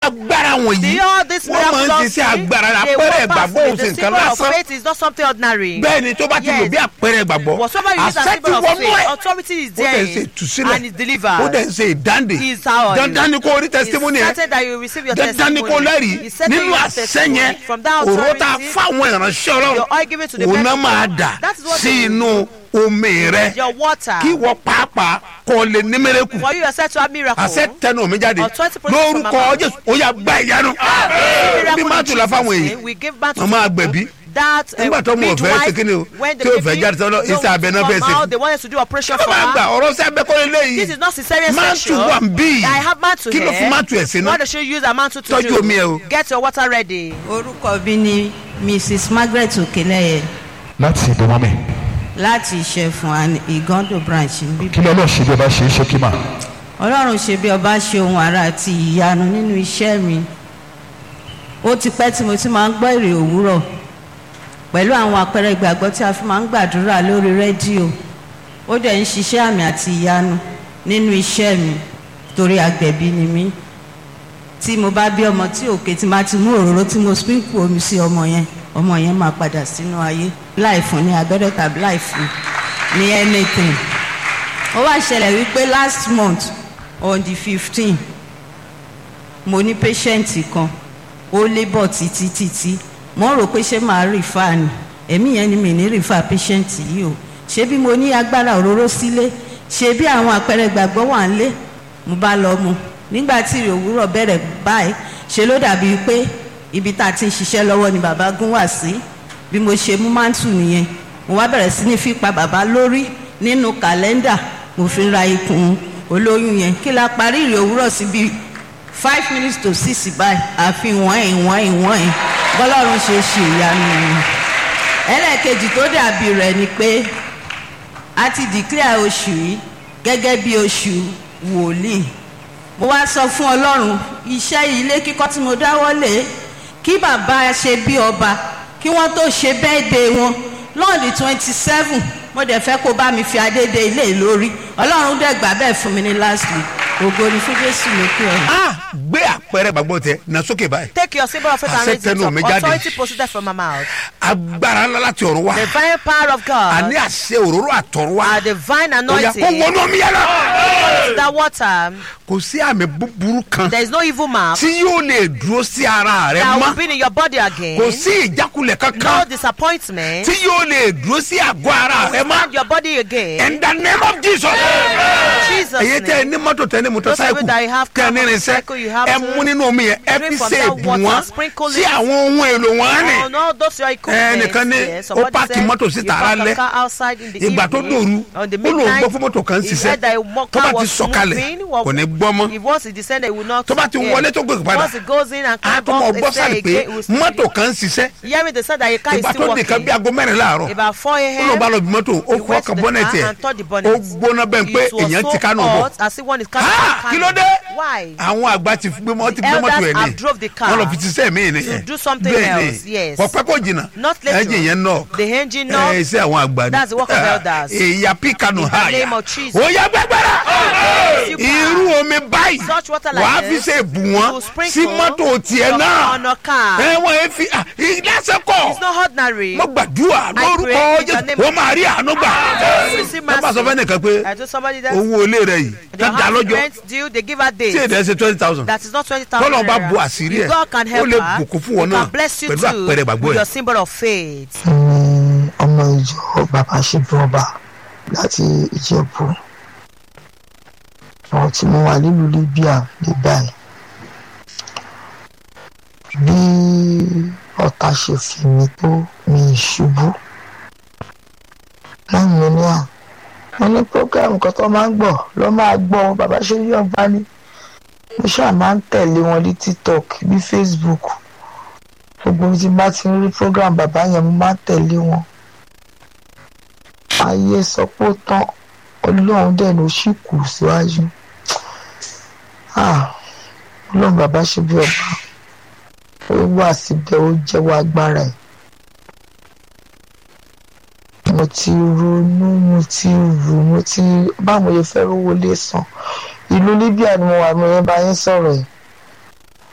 agbára wọ̀nyí See all this wọ́n máa ń miraculous ṣiṣẹ́ thing, agbára they àpẹẹrẹ work ìgbàgbọ́ powerfully. òun The sì nǹkan symbol of lásán faith is not something ordinary. bẹ́ẹ̀ ni tó bá ti lò Yes. bí àpẹẹrẹ ìgbàgbọ́ Whatsoever you use as àṣẹ ti symbol of wọnú faith, ẹ̀ authority is ó there dẹ̀ ń ṣe ìtúsílẹ̀ and is delivered. ó dẹ̀ ń ṣe ìdáǹdè He is ours. dandan ni kò rí testimony It's ẹ̀ certain that you will receive your dandan ni kò testimony. lẹ́rìí It's certain nínú you have àṣẹ testimony. yẹn From that òró tá a authority, fáwọn ìránṣẹ́ ọlọ́run your oil given to the òun náà people, máa dà that is what sí they will inú omi rẹ your water. kí wọ́n pàápàá kọ́ lè ní mẹ́rẹ́kù For you yourself to have miracle. àṣẹ tẹnu mi jáde Authority proceeds from lórúkọ above. jésù ó yà gbá ìyanu Miracle bí in má tù la Jesus' fáwọn name, èyí we give back to Wọ́n máa people gbẹ̀bí. that uh, Nígbà tó mọ̀ fẹ́ midwife, ṣe kíni o, when the tí ò fẹ́ baby jáde sọ́dọ̀, don't iṣẹ́ abẹ náà come fẹ́ ṣe. out, they wanted to do operation kí ló for máa gbà her. ọ̀rọ̀ sí abẹ́kọ́lé léyìí This is not cesarean Mantle section. wà ń bí. I have mantle Kí ló here. fi mantle ẹ̀ sí náà? What should you use a mantle to Tọ́jú do? omi ẹ o. Get your water ready. orúkọ mi ni mrs margaret okeleye láti ìdánwò mi láti ìṣẹ̀fún and igondo branch ń bí. kí lọ́lọ́ ṣe bí ọba ṣe é ṣe kí mà ọlọ́run ṣe bí ọba ṣe ohun àrà àti ìyanu nínú iṣẹ́ mi ó ti pẹ́ tí mo ti máa ń gbọ́ èrè òwúrọ̀ pẹ̀lú àwọn àpẹẹrẹ ìgbàgbọ́ tí a fi máa ń gbàdúrà lórí rédíò ó dẹ̀ ń ṣiṣẹ́ àmì àti ìyanu nínú iṣẹ́ mi torí agbẹ̀bí ni mí tí mo bá bí ọmọ tí òkè tí máa ti mú òróró tí mo sprinkle omi sí ọmọ yẹn ọmọ yẹn máa padà sínú ayé láì fún ní abẹ́rẹ́ tàbí láì fún ní anything ó wá ṣẹlẹ̀ wípé last month on the fifteen mo ní patient kan ó labour títí títí mo rò pé ṣé màá refer ni èmi yẹn ni mi ní refer patient yìí o ṣé bí mo ní agbára òróró sílé ṣé bí àwọn àpẹẹrẹ ìgbàgbọ́ wà ń lé mo bá lọ mu nígbà tí ìrè òwúrọ̀ bẹ̀rẹ̀ báyìí ṣe ló dàbí pé ibi tá a ti ń ṣiṣẹ́ lọ́wọ́ ni bàbá gún wá sí bí mo ṣe mú mántù nìyẹn mo wá bẹ̀rẹ̀ sí ní fipá bàbá lórí nínú kàlẹ́ndà mo fi ra ikùn olóyún yẹn kí la parí ìrè òwúrọ̀ sí bíi five minutes to six báyìí àfi wọ́n ẹ̀ wọ́n ẹ̀ wọ́n ẹ̀ bọ́lọ́run ṣe ṣe ìyanu yẹn ẹlẹ́ẹ̀kejì tó dàbí rẹ̀ ni pé a ti declare oṣù yìí gẹ́gẹ́ bí oṣù wòlíì mo wá sọ fún ọlọ́run iṣẹ́ ilé kíkọ́ tí mo dáwọ́ lé kí bàbá ṣe bí ọba kí wọ́n tó ṣe bẹ́ẹ̀dẹ̀ wọn lọ́ọ̀dì twenty seven mo dẹ̀ fẹ́ kó bá mi fi adédè ilé lórí ọlọ́run dẹ̀ gbà bẹ́ẹ̀ fún mi ní last week ògo ni fún jésù lókè ọ̀run. a gbé àpẹẹrẹ ìgbàgbọ́ tẹ na sókè báyìí Take your symbol of faith and Àṣẹ raise it tẹnu up. mi jáde. Authority proceeded from my mouth. agbára ńlá láti ọ̀run wá The divine power of àní God. àṣẹ òróró àtọ̀run wá A divine ó yà kó anointing. wọnú omi yẹn lọ. That water. kò sí àmì búburú kan There is no evil mark tí yóò lè dúró sí ara rẹ that will mọ́ be in your body again. kò sí ìjákulẹ̀ No kankan disappointment. tí yóò lè dúró sí àgọ́ ara rẹ Stand mọ́ your body again. in the name of jesus. Jesus' èyí tẹ ẹ name. ní mọ́tò tẹ ẹ ní Those of you that you mọ́tòsáìkù have tẹ ẹ ní car, irinṣẹ́ motorcycle, you have ẹ to mú nínú omi yẹn ẹ drink fi from ṣe that èbù water, wọn sprinkle sí it. àwọn ohun èlò wọn Oh ni no, those are equipment. ẹnìkan ní Yes, ó somebody páàkì said mọ́tò you síta park alẹ́ a car outside in the ìgbà tó evening, dòru on the ó lóun gbọ́ midnight, fún mọ́tò kan he ṣiṣẹ́ said that a mo- tó bá car ti was sọ̀kalẹ̀ moving, wa- kò ní gbọ́ mọ́ If once he descended, he will not. tó bá ti yeah. wọlé tó gòkè padà Once he goes in and á comes tó mọ̀ out, gbọ́ they say sáré pé again, he will still mọ́tò be- kan ń ṣiṣẹ́ Hear me, they said that a car is ìgbà still tó nìkan bí working. aago mẹ́rin láàárọ̀ About 4 ó lọ bá a.m. lọ bí mọ́tò ó he kọ́ went to ọkàn the bọ́nẹ̀tì car ẹ̀ and touched the ó bonnet. gbóná bẹ́ẹ̀ pé It was èèyàn so ti kánú bọ̀ hot as if one is Ah, carrying kí ló dé Why? àwọn àgbà ti gbé mọ́ ti gbé Elders mọ́tò ẹ̀ have ní drove the car wọ́n lọ fi ti sẹ́ mi ni to do something bẹ́ẹ̀ else, ni yes. kọ̀pẹ́ kò jìnnà Not later ẹ̀jẹ̀ yẹn nọ The engine knob. ẹ̀ iṣẹ́ àwọn àgbà ni That's the work of Ah, elders. èyà píkanu In the ha name yà of Jesus. ó yẹ gbẹgbẹrẹ Super. irú omi báyìí Such water like wàá fi this, ṣe bù you wọ́n sprinkle sí mọ́tò tiẹ̀ your- náà on your car. ẹ wọ́n ẹ fi ah, ìlẹ́sẹ̀kọ̀ It's not ordinary. mo gbàdúrà lórúkọ pray in the jésù name ó máa rí àánú gbà Receive wọ́n bá sọ mercy. fẹ́ nìkan pé I told somebody that owó ilé rẹ yìí your ká dá house lọ́jọ́ rent due, they give her tí days. èdè ẹ ṣe twenty thousand That is not twenty thousand tọ́lọ̀ bá naira. bu àṣírí If ẹ̀ God can ó help lè her, bùkún fún wọn he náà can bless you pẹ̀lú too àpẹẹrẹ ìgbàgbọ́ with ẹ̀. your symbol of faith. ní ọmọ ìjọ bàbá ṣèjọba láti ìjẹ̀bú àwọn tí mo wà nílùú libya ní báyìí bí ọ̀tá ṣe fi mi tó mi ìṣubú lẹ́yìn mi ní à wọ́n ní program kan tó máa ń gbọ́ ló máa gbọ́ bàbá ṣèjọba ní mo ṣáà máa ń tẹ̀lé wọn ní tiktok bí facebook gbogbo tí bá ti ń rí program bàbá yẹn mo máa ń tẹ̀lé wọn ayé sọ pé ó tán ọlọ́run dẹ̀ ló sì kù síwájú Ah, ọlọ́run bàbá ṣe bí ọba ó wà síbẹ̀ ó jẹ́wọ́ agbára ẹ̀ mo ti ronú mo ti rò mo ti báwo yẹ fẹ́ rówó lé san ìlú libya ni mo wà mo yẹn bá yín sọ̀rọ̀ yìí